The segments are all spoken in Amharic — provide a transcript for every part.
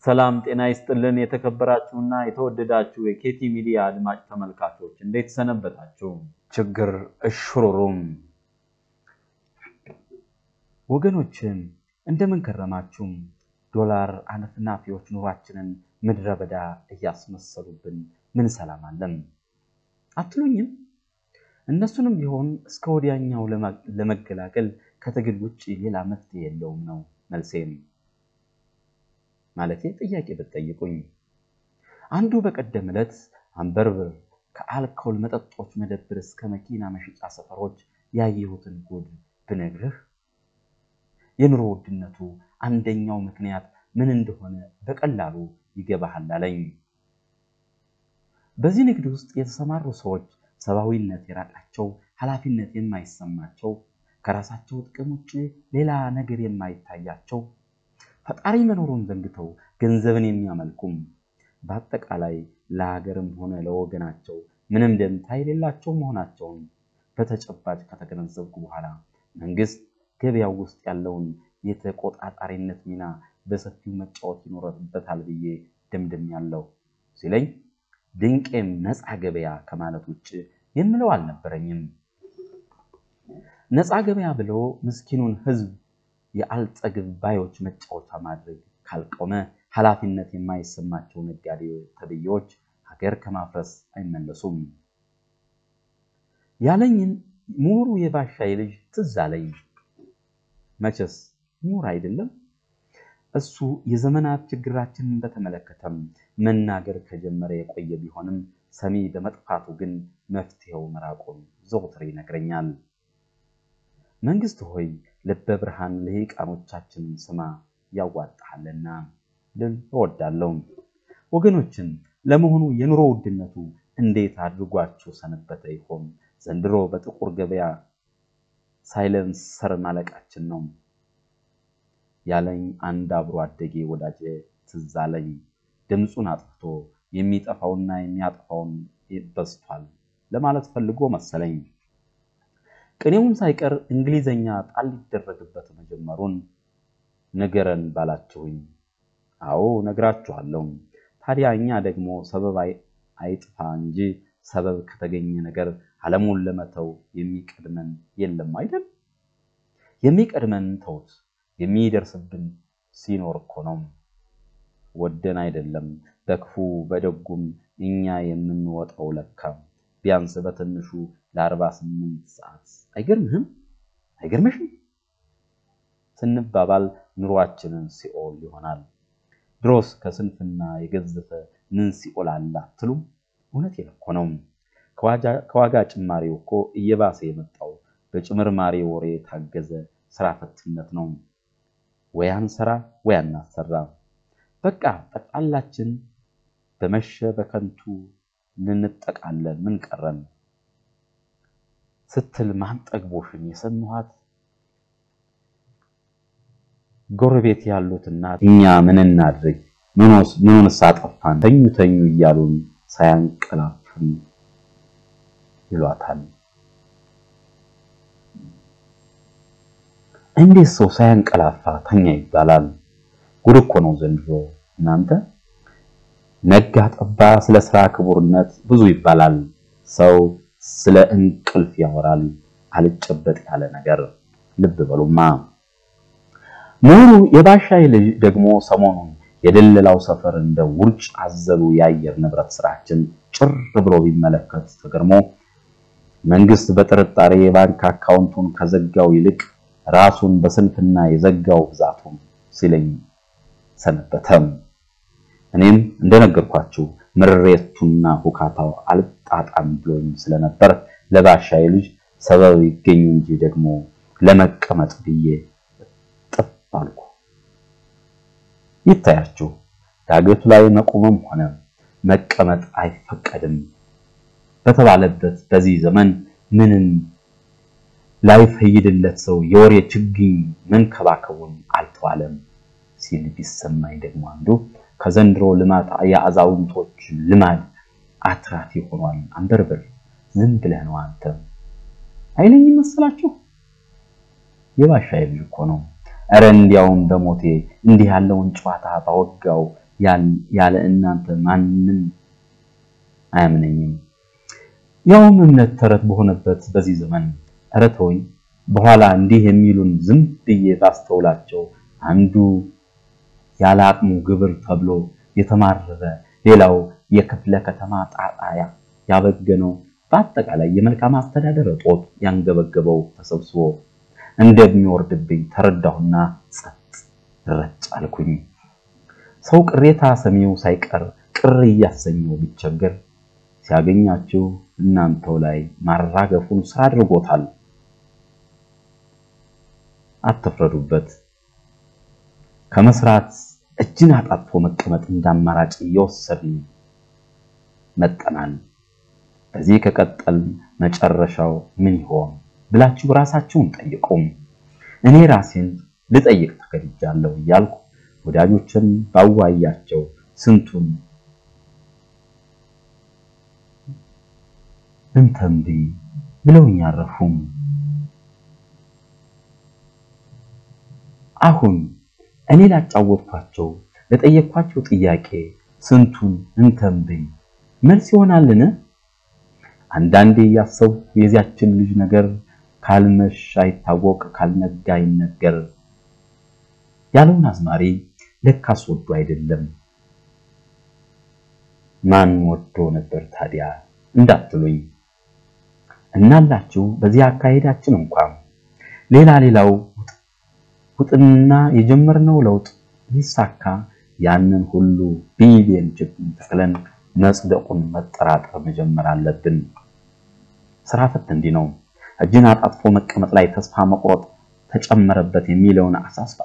ሰላም ጤና ይስጥልን። የተከበራችሁና የተወደዳችሁ የኬቲ ሚዲያ አድማጭ ተመልካቾች እንዴት ሰነበታችሁ? ችግር እሽሩሩም ወገኖችን እንደምን ከረማችሁም? ዶላር አነፍናፊዎች ኑሯችንን ምድረ በዳ እያስመሰሉብን ምን ሰላም አለን አትሉኝም? እነሱንም ቢሆን እስከ ወዲያኛው ለመገላገል ከትግል ውጭ ሌላ መፍትሄ የለውም ነው መልሴም። ማለቴ ጥያቄ ብትጠይቁኝ አንዱ በቀደም ዕለት አንበርብር ከአልኮል መጠጦች መደብር እስከ መኪና መሸጫ ሰፈሮች ያየሁትን ጉድ ብነግርህ የኑሮ ውድነቱ አንደኛው ምክንያት ምን እንደሆነ በቀላሉ ይገባሃል አለኝ። በዚህ ንግድ ውስጥ የተሰማሩ ሰዎች ሰብአዊነት የራቃቸው፣ ኃላፊነት የማይሰማቸው፣ ከራሳቸው ጥቅም ውጭ ሌላ ነገር የማይታያቸው፣ ፈጣሪ መኖሩን ዘንግተው ገንዘብን የሚያመልኩም፣ በአጠቃላይ ለሀገርም ሆነ ለወገናቸው ምንም ደንታ የሌላቸው መሆናቸውን በተጨባጭ ከተገነዘብኩ በኋላ መንግስት ገበያው ውስጥ ያለውን የተቆጣጣሪነት ሚና በሰፊው መጫወት ይኖርበታል ብዬ ደምድሜያለሁ ሲለኝ ድንቄም ነፃ ገበያ ከማለት ውጭ የምለው አልነበረኝም። ነፃ ገበያ ብሎ ምስኪኑን ሕዝብ የአልጠግብ ባዮች መጫወቻ ማድረግ ካልቆመ ኃላፊነት የማይሰማቸው ነጋዴ ተብዬዎች ሀገር ከማፍረስ አይመለሱም ያለኝን ምሁሩ የባሻይ ልጅ ትዝ አለኝ። መቼስ ምሁር አይደለም እሱ የዘመናት ችግራችንን በተመለከተም መናገር ከጀመረ የቆየ ቢሆንም ሰሚ በመጥፋቱ ግን መፍትሄው መራቁን ዘውትር ይነግረኛል። መንግስት ሆይ ልበ ብርሃን ልሂቃኖቻችንን ስማ ያዋጣሃልና ልል እወዳለሁ። ወገኖችን ለመሆኑ የኑሮ ውድነቱ እንዴት አድርጓችሁ ሰነበተ ይሆን? ዘንድሮ በጥቁር ገበያ ሳይለንሰር ማለቃችን ነው ያለኝ አንድ አብሮ አደጌ ወዳጄ ትዝ አለኝ። ድምፁን አጥፍቶ የሚጠፋውና የሚያጠፋውን በዝቷል ለማለት ፈልጎ መሰለኝ። ቅኔውን ሳይቀር እንግሊዘኛ ጣል ሊደረግበት መጀመሩን ንገረን ባላችሁኝ፣ አዎ ነግራችኋለሁ። ታዲያ እኛ ደግሞ ሰበብ አይጥፋ እንጂ ሰበብ ከተገኘ ነገር ዓለሙን ለመተው የሚቀድመን የለም አይደል? የሚቀድመን ተውት የሚደርስብን ሲኖር እኮ ነው። ወደን አይደለም በክፉ በደጉም እኛ የምንወጣው ለካ ቢያንስ በትንሹ ለአርባ ስምንት ሰዓት አይገርምህም? አይገርምሽም? ስንባባል ኑሯችንን ሲኦል ይሆናል። ድሮስ ከስንፍና የገዘፈ ምን ሲኦል አለ አትሉም? እውነቴን እኮ ነው። ከዋጋ ጭማሪው እኮ እየባሰ የመጣው በጭምርማሪ ወሬ የታገዘ ስራ ፈትነት ነው። ወይ አንሰራ ወይ አናሰራ። በቃ ጠቅላላችን በመሸ በከንቱ ልንጠቃለን ምን ቀረን ስትል ማን ጠግቦሽን የሰማኋት ጎረቤት ያሉት እናት እኛ ምን እናድርግ ምኑንስ አጠፋን ተኙ ተኙ እያሉን ሳያንቀላፉን ይሏታል። እንዴት ሰው ሳያንቀላፋ ተኛ ይባላል? ጉድ እኮ ነው ዘንድሮ እናንተ። ነጋ ጠባ ስለ ስራ ክቡርነት ብዙ ይባላል። ሰው ስለ እንቅልፍ ያወራል። አልጨበጥ ያለ ነገር ልብ በሉማ። ምሁሩ የባሻይ ልጅ ደግሞ ሰሞኑን የደለላው ሰፈር እንደ ውርጭ አዘሉ የአየር ንብረት ስራችን ጭር ብሎ ቢመለከት ተገርሞ መንግስት በጥርጣሬ የባንክ አካውንቱን ከዘጋው ይልቅ ራሱን በስንፍና የዘጋው ብዛቱ ሲለኝ ሰነበተም። እኔም እንደነገርኳችሁ ምሬቱና ሁካታው አልጣጣም ብሎኝ ስለነበር ለባሻይ ልጅ ሰበብ ይገኙ እንጂ ደግሞ ለመቀመጥ ብዬ ጥፍ አልኩ። ይታያችሁ ዳገቱ ላይ መቆምም ሆነ መቀመጥ አይፈቀድም በተባለበት በዚህ ዘመን ምንም ላይፈይድለት ሰው የወሬ ችግኝ መንከባከቡን አልተዋለም ሲል ቢሰማኝ ደግሞ አንዱ ከዘንድሮ ልማት የአዛውንቶች ልማድ አትራፊ ሆኗል። አንበርብር ዝም ብለህ ነው አንተ አይለኝ መሰላችሁ? የባሻይ ልጅ እኮ ነው። እረ እንዲያውም በሞቴ እንዲህ ያለውን ጨዋታ ባወጋው ያለ እናንተ ማንም አያምነኝም። ያውም እምነት ተረት በሆነበት በዚህ ዘመን ኧረ ተወኝ። በኋላ እንዲህ የሚሉን ዝም ብዬ ባስተውላቸው አንዱ ያለ አቅሙ ግብር ተብሎ የተማረረ ሌላው የክፍለ ከተማ ጣጣያ ያበገነው በአጠቃላይ የመልካም አስተዳደር እጦት ያንገበገበው ተሰብስቦ እንደሚወርድብኝ ተረዳሁና ጸጥ ረጭ አልኩኝ። ሰው ቅሬታ ሰሚው ሳይቀር ቅር እያሰኘው ቢቸገር ሲያገኛችሁ እናንተው ላይ ማራገፉን ስራ አድርጎታል። አትፍረዱበት። ከመስራት እጅን አጣጥፎ መቀመጥ እንዳማራጭ እየወሰድን መጠናል። በዚህ ከቀጠል መጨረሻው ምን ይሆን ብላችሁ ራሳችሁን ጠይቁም። እኔ ራሴን ልጠይቅ ተገድጃለሁ እያልኩ ወዳጆችን ባዋያቸው ስንቱን እንተንቢ ብለውኝ አረፉም። አሁን እኔ ላጫወትኳቸው ለጠየኳቸው ጥያቄ ስንቱን እንተንብይ መልስ ይሆናልን? አንዳንዴ እያሰብኩ የዚያችን ልጅ ነገር ካልመሽ አይታወቅ ካልነጋ አይነገር ያለውን አዝማሪ ለካስ ወዶ አይደለም። ማን ወዶ ነበር ታዲያ እንዳትሉኝ እናላችሁ። በዚህ አካሄዳችን እንኳን ሌላ ሌላው ውጥንና የጀመርነው ለውጥ ሊሳካ ያንን ሁሉ ቢሊየን ችግኝ ተክለን መጽደቁን መጠራጠር መጀመር አለብን። ስራ ፈት እንዲህ ነው። እጅን አጣጥፎ መቀመጥ ላይ ተስፋ መቁረጥ ተጨመረበት የሚለውን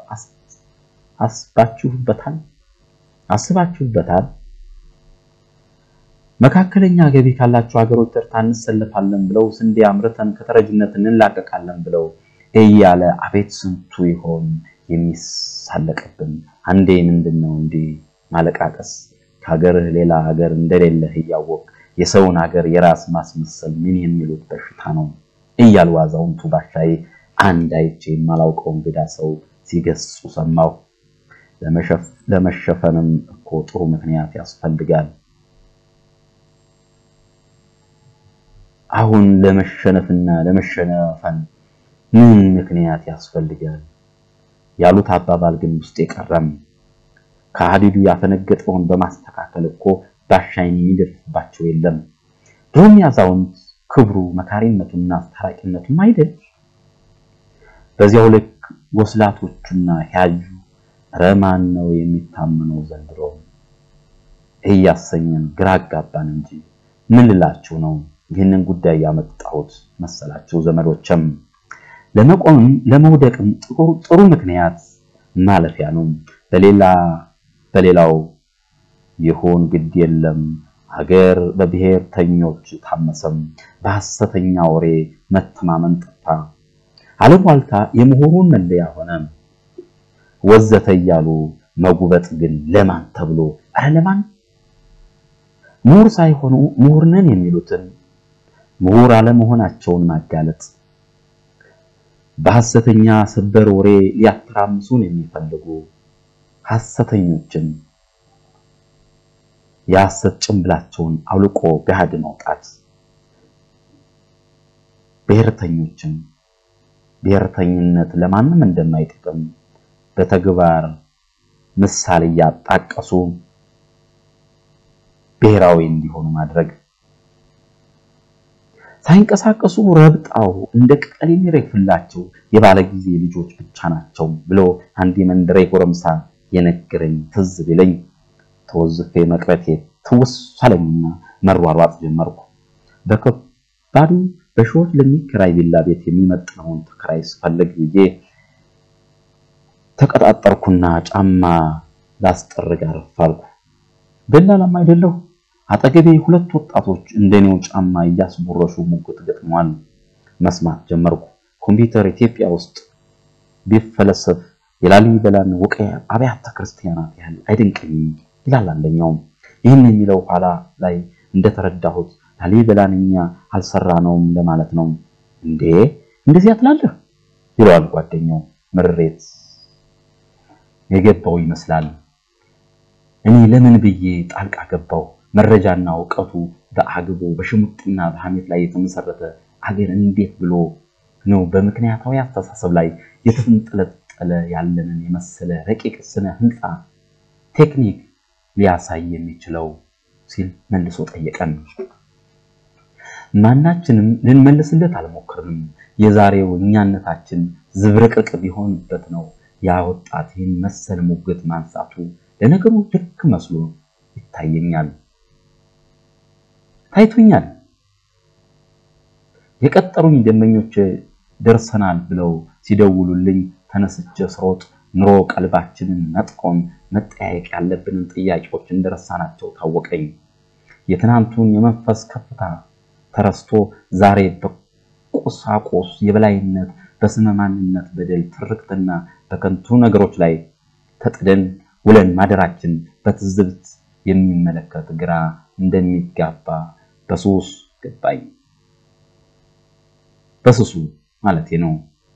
አስባችሁበታል? አስባችሁበታል? መካከለኛ ገቢ ካላቸው ሀገሮች ተርታ እንሰለፋለን ብለው ስንዴ አምርተን ከተረጅነት እንላቀቃለን ብለው እያለ አቤት ስንቱ ይሆን የሚሳለቅብን። አንዴ ምንድን ነው እንዲህ ማለቃቀስ ከሀገርህ ሌላ ሀገር እንደሌለህ እያወቅ የሰውን ሀገር የራስ ማስመሰል ምን የሚሉት በሽታ ነው እያሉ አዛውንቱ ባሻዬ አንድ አይቼ የማላውቀው እንግዳ ሰው ሲገስጹ ሰማሁ። ለመሸፈንም እኮ ጥሩ ምክንያት ያስፈልጋል። አሁን ለመሸነፍና ለመሸነፈን ምን ምክንያት ያስፈልጋል ያሉት አባባል ግን ውስጥ የቀረም ከሀዲዱ ያፈነገጠውን በማስተካከል እኮ ባሻይን የሚደርስባቸው የለም። ድሮም ያዛውንት ክብሩ መካሪነቱና አስታራቂነቱም አይደል? በዚያው ልክ ወስላቶቹና ያዩ ረማን ነው የሚታመነው ዘንድሮ እያሰኘን ግራ አጋባን እንጂ ምን ልላችሁ ነው ይህንን ጉዳይ ያመጣሁት መሰላችሁ ዘመዶችም ለመቆምም ለመውደቅም ጥሩ ምክንያት ማለፊያ ነው። በሌላ በሌላው ይሁን ግድ የለም ሀገር በብሔርተኞች ታመሰም፣ በሐሰተኛ ወሬ መተማመን ጠፋ፣ አሉባልታ የምሁሩን መለያ ሆነ ወዘተ እያሉ መጉበጥ ግን ለማን ተብሎ ኧረ ለማን ምሁር ሳይሆኑ ምሁር ነን የሚሉትን ምሁር አለመሆናቸውን ማጋለጥ በሐሰተኛ ሰበር ወሬ ሊያተራምሱን የሚፈልጉ ሐሰተኞችን የሐሰት ጭንብላቸውን አውልቆ ገሃድ ማውጣት፣ ብሔርተኞችን ብሔርተኝነት ለማንም እንደማይጠቅም በተግባር ምሳሌ እያጣቀሱ ብሔራዊ እንዲሆኑ ማድረግ ሳይንቀሳቀሱ ረብጣው እንደ ቅጠል የሚረግፍላቸው የባለ ጊዜ ልጆች ብቻ ናቸው ብሎ አንድ የመንደሬ ጎረምሳ የነገረኝ ትዝ ቢለኝ ተወዝፌ መቅረቴ ትውስ አለኝና መሯሯጥ ጀመርኩ። በከባዱ በሺዎች ለሚከራይ ቪላ ቤት የሚመጥነውን ተከራይ ስፈልግ ብዬ ተቀጣጠርኩና ጫማ ላስጠርግ አረፋልኩ። ደላላም አይደለሁ። አጠገቤ ሁለት ወጣቶች እንደኔው ጫማ እያስቦረሹ ሙግት ገጥመዋል። መስማት ጀመርኩ። ኮምፒውተር ኢትዮጵያ ውስጥ ቢፈለሰፍ የላሊበላን ውቅያ አብያተ ክርስቲያናት ያህል አይደንቀኝም ይላል አንደኛው። ይህን የሚለው ኋላ ላይ እንደተረዳሁት ላሊበላን እኛ አልሰራነውም ለማለት ነው። እንዴ እንደዚያ ትላለህ? ይለዋል ጓደኛው። ምሬት የገባው ይመስላል። እኔ ለምን ብዬ ጣልቃ ገባው? መረጃና እውቀቱ በአግቦ በሽሙጥና በሐሜት ላይ የተመሰረተ አገር እንዴት ብሎ ነው በምክንያታዊ አስተሳሰብ ላይ የተንጠለጠለ ያለንን የመሰለ ረቂቅ ስነ ህንፃ ቴክኒክ ሊያሳይ የሚችለው ሲል መልሶ ጠየቀን። ማናችንም ልንመልስለት አልሞክርንም። የዛሬው እኛነታችን ዝብርቅርቅ ቢሆንበት ነው ያ ወጣት ይህን መሰል ሙግት ማንሳቱ ለነገሩ ልክ መስሎ ይታየኛል ታይቶኛል። የቀጠሩኝ ደንበኞች ደርሰናል ብለው ሲደውሉልኝ ተነስቼ ስሮጥ ኑሮ ቀልባችንን ነጥቆን መጠያየቅ ያለብንን ጥያቄዎች እንደረሳናቸው ታወቀኝ። የትናንቱን የመንፈስ ከፍታ ተረስቶ ዛሬ በቁሳቁስ የበላይነት በስመ ማንነት በደል ትርክትና በከንቱ ነገሮች ላይ ተጥደን ውለን ማደራችን በትዝብት የሚመለከት ግራ እንደሚጋባ በሱስ ገባኝ። በሱሱ ማለቴ ነው።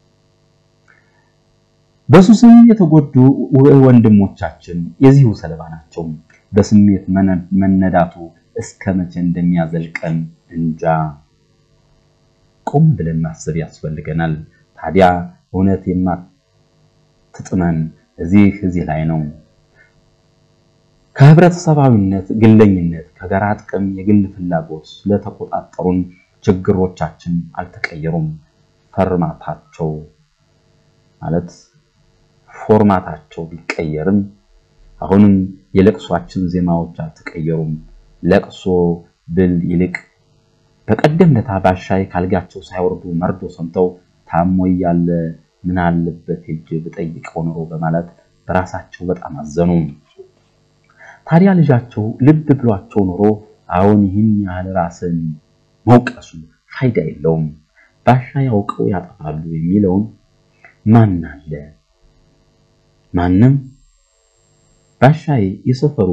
በሱስም የተጎዱ ወንድሞቻችን የዚሁ ሰለባ ናቸው። በስሜት መነዳቱ እስከ መቼ እንደሚያዘልቀን እንጃ። ቆም ብለን ማሰብ ያስፈልገናል። ታዲያ እውነት የማትጥመን እዚህ እዚህ ላይ ነው። ከህብረተሰባዊነት፣ ግለኝነት፣ ከጋራ ጥቅም፣ የግል ፍላጎት ስለተቆጣጠሩን ችግሮቻችን አልተቀየሩም። ፈርማታቸው ማለት ፎርማታቸው ቢቀየርም አሁንም የለቅሷችን ዜማዎች አልተቀየሩም። ለቅሶ ብል ይልቅ በቀደም ለታ ባሻይ ካልጋቸው ሳይወርዱ መርዶ ሰምተው ታሞ እያለ ምን አለበት ሄጄ ብጠይቀው ኖሮ በማለት በራሳቸው በጣም አዘኑ። ታዲያ ልጃቸው ልብ ብሏቸው ኖሮ አሁን ይህን ያህል ራስን መውቀሱ ፋይዳ የለውም፣ ባሻ ያውቀው ያጠፋሉ የሚለውን ማን አለ? ማንም። ባሻይ የሰፈሩ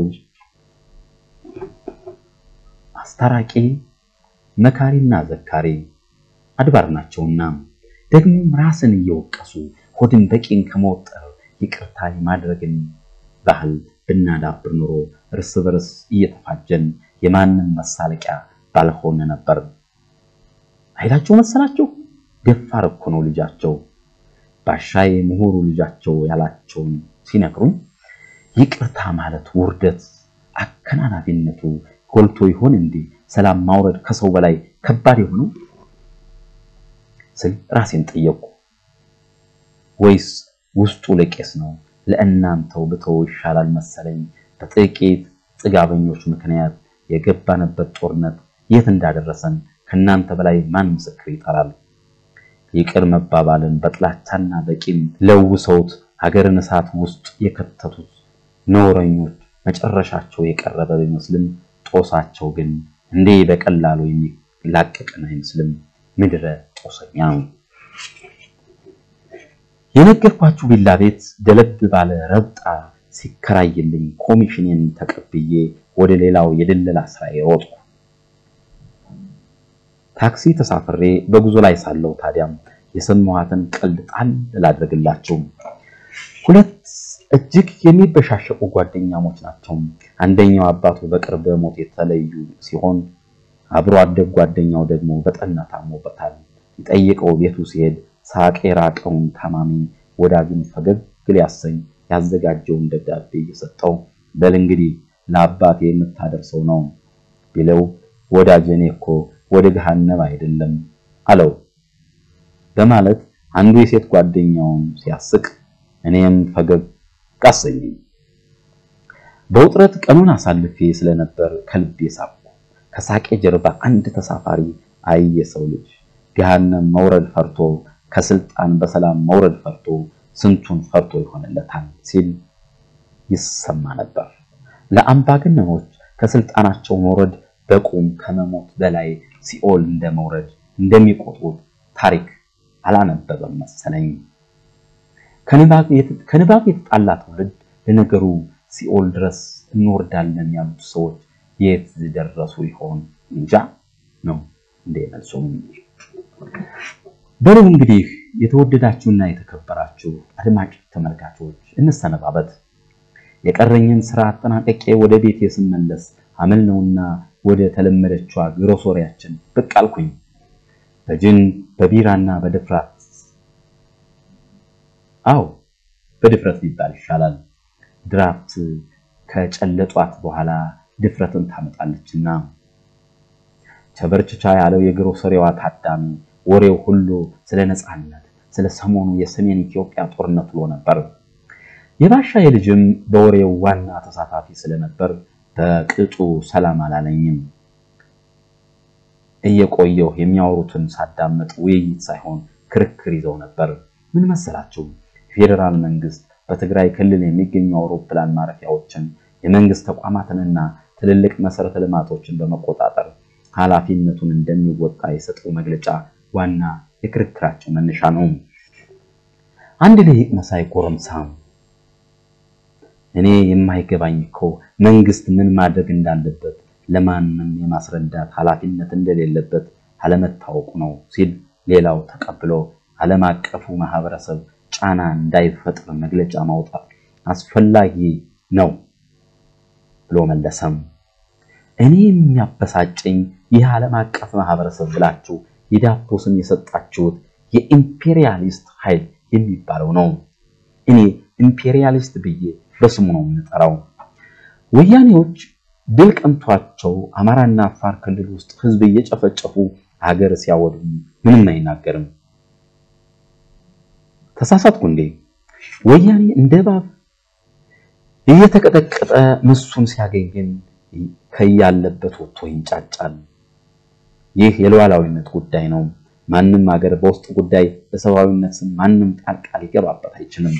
አስታራቂ መካሪና ዘካሪ አድባር ናቸውና ደግሞም ራስን እየወቀሱ ሆድን በቂን ከመወጠር ይቅርታ የማድረግን ባህል ብናዳብር ኖሮ እርስ በርስ እየተፋጀን የማንም መሳለቂያ ባልሆነ ነበር። አይታቸው መሰላቸው። ደፋር እኮ ነው ልጃቸው። ባሻዬ ምሁሩ ልጃቸው ያላቸውን ሲነግሩኝ ይቅርታ ማለት ውርደት አከናናቢነቱ ጎልቶ ይሆን እንዴ? ሰላም ማውረድ ከሰው በላይ ከባድ የሆነው ስል ራሴን ጠየቁ። ወይስ ውስጡ ለቄስ ነው? ለእናንተው ብተው ይሻላል መሰለኝ። በጥቂት ጥጋበኞች ምክንያት የገባንበት ጦርነት የት እንዳደረሰን ከእናንተ በላይ ማን ምስክር ይጠራል? ይቅር መባባልን በጥላቻና በቂም ለውሰውት ሀገርን እሳት ውስጥ የከተቱት ነውረኞች መጨረሻቸው የቀረበ ቢመስልም ጦሳቸው ግን እንዴ በቀላሉ የሚላቀቅን አይመስልም። ምድረ ጦሰኛ የነገርኳችሁ ቪላ ቤት ደለብ ባለ ረብጣ ሲከራይልኝ ኮሚሽንን ተቀብዬ ወደ ሌላው የድለላ ስራ ሮጥኩ። ታክሲ ተሳፍሬ በጉዞ ላይ ሳለው ታዲያም የሰማኋትን ቀልድ ጣል ላድርግላችሁ። ሁለት እጅግ የሚበሻሸቁ ጓደኛሞች ናቸው። አንደኛው አባቱ በቅርብ ሞት የተለዩ ሲሆን አብሮ አደግ ጓደኛው ደግሞ በጠና ታሞበታል። ሊጠይቀው ቤቱ ሲሄድ ሳቅ የራቀውን ታማሚ ወዳጁን ፈገግ ሊያሰኝ ያዘጋጀውን ደብዳቤ እየሰጠው በል እንግዲህ ለአባቴ የምታደርሰው ነው ቢለው ወዳጅ እኔ እኮ ወደ ገሃነም አይደለም አለው በማለት አንዱ የሴት ጓደኛውን ሲያስቅ እኔም ፈገግ አሰኘኝ። በውጥረት ቀኑን አሳልፌ ስለነበር ከልቤ ሳቅኩ። ከሳቄ ጀርባ አንድ ተሳፋሪ አይ የሰው ልጅ ገሃነም መውረድ ፈርቶ ከስልጣን በሰላም መውረድ ፈርቶ ስንቱን ፈርቶ ይሆንለታል ሲል ይሰማ ነበር። ለአምባገነኖች ከስልጣናቸው መውረድ በቁም ከመሞት በላይ ሲኦል እንደመውረድ እንደሚቆጥሩት ታሪክ አላነበበም መሰለኝ። ከንባብ የተጣላ ትውልድ ለነገሩ ሲኦል ድረስ እንወርዳለን ያሉት ሰዎች የት ደረሱ ይሆን እንጃ ነው እንደ መልሶም። በሉ እንግዲህ የተወደዳችሁና የተከበራችሁ አድማጭ ተመልካቾች እንሰነባበት። የቀረኝን ስራ አጠናቀቄ ወደ ቤቴ ስመለስ አመል ነውና ወደ ተለመደችዋ ግሮሶሪያችን ብቅ አልኩኝ። በጅን በቢራና በድፍረት አው በድፍረት ሊባል ይሻላል። ድራፍት ከጨለጧት በኋላ ድፍረትን ታመጣለችና ቸበርችቻ ያለው የግሮሰሪዋ ታዳሚ ወሬው ሁሉ ስለ ነፃነት፣ ስለ ሰሞኑ የሰሜን ኢትዮጵያ ጦርነት ብሎ ነበር። የባሻ የልጅም በወሬው ዋና ተሳታፊ ስለነበር በቅጡ ሰላም አላለኝም። እየቆየሁ የሚያወሩትን ሳዳመጥ ውይይት ሳይሆን ክርክር ይዘው ነበር። ምን መሰላችሁ? የፌዴራል መንግስት በትግራይ ክልል የሚገኙ አውሮፕላን ማረፊያዎችን የመንግስት ተቋማትንና ትልልቅ መሰረተ ልማቶችን በመቆጣጠር ኃላፊነቱን እንደሚወጣ የሰጠው መግለጫ ዋና የክርክራቸው መነሻ ነው። አንድ ልሂቅ መሳይ ጎረምሳም እኔ የማይገባኝ እኮ መንግስት ምን ማድረግ እንዳለበት ለማንም የማስረዳት ኃላፊነት እንደሌለበት አለመታወቁ ነው ሲል፣ ሌላው ተቀብሎ ዓለም አቀፉ ማህበረሰብ ጫና እንዳይፈጥር መግለጫ ማውጣት አስፈላጊ ነው ብሎ መለሰም። እኔ የሚያበሳጨኝ ይህ ዓለም አቀፍ ማህበረሰብ ብላችሁ የዳቦ ስም የሰጣችሁት የኢምፔሪያሊስት ኃይል የሚባለው ነው። እኔ ኢምፔሪያሊስት ብዬ በስሙ ነው የምጠራው። ወያኔዎች ድል ቀምቷቸው አማራና አፋር ክልል ውስጥ ህዝብ እየጨፈጨፉ ሀገር ሲያወድሙ ምንም አይናገርም። ተሳሳትኩ እንዴ? ወያኔ እንደ እባብ እየተቀጠቀጠ ምሱን ሲያገኝ ግን ከያለበት ወጥቶ ይንጫጫል። ይህ የሉዓላዊነት ጉዳይ ነው። ማንም ሀገር በውስጥ ጉዳይ በሰብአዊነት ስም ማንም ጣልቃ ሊገባበት አይችልም።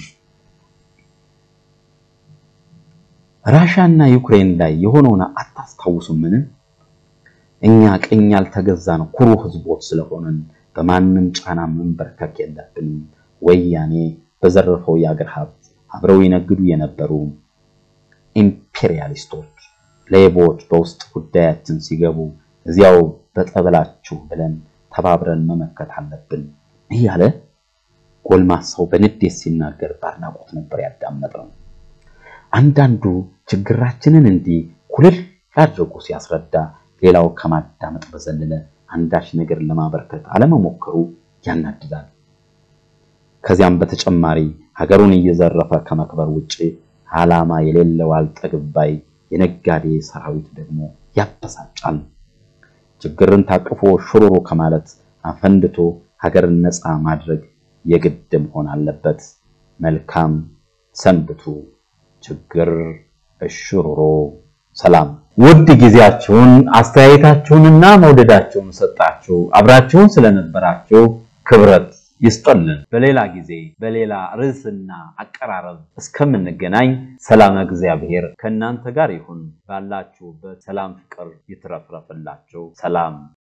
ራሻና ዩክሬን ላይ የሆነውን አታስታውሱምን? እኛ ቅኝ ያልተገዛን ኩሩ ህዝቦች ስለሆንን በማንም ጫና መንበርከክ የለብንም። ወያኔ በዘረፈው የአገር ሀብት አብረው ይነግዱ የነበሩ ኢምፔሪያሊስቶች ሌቦች በውስጥ ጉዳያችን ሲገቡ እዚያው በጠበላችሁ ብለን ተባብረን መመከት አለብን እያለ ጎልማሳው በንዴት ሲናገር በአድናቆት ነበር ያዳመጠው። አንዳንዱ ችግራችንን እንዲህ ኩልል አድርጎ ሲያስረዳ፣ ሌላው ከማዳመጥ በዘለለ አንዳች ነገር ለማበርከት አለመሞከሩ ያናድዳል። ከዚያም በተጨማሪ ሀገሩን እየዘረፈ ከመክበር ውጭ ዓላማ የሌለው አልጠግባይ የነጋዴ ሰራዊት ደግሞ ያበሳጫል። ችግርን ታቅፎ ሽሩሩ ከማለት አፈንድቶ ሀገርን ነፃ ማድረግ የግድ መሆን አለበት። መልካም ሰንብቱ። ችግር እሽሩሮ ሰላም። ውድ ጊዜያችሁን አስተያየታችሁንና መውደዳችሁን ሰጣችሁ አብራችሁን ስለነበራችሁ ክብረት ይስጠልን። በሌላ ጊዜ በሌላ ርዕስና አቀራረብ እስከምንገናኝ ሰላም እግዚአብሔር ከእናንተ ጋር ይሁን። ባላችሁበት ሰላም፣ ፍቅር ይትረፍረፍላችሁ። ሰላም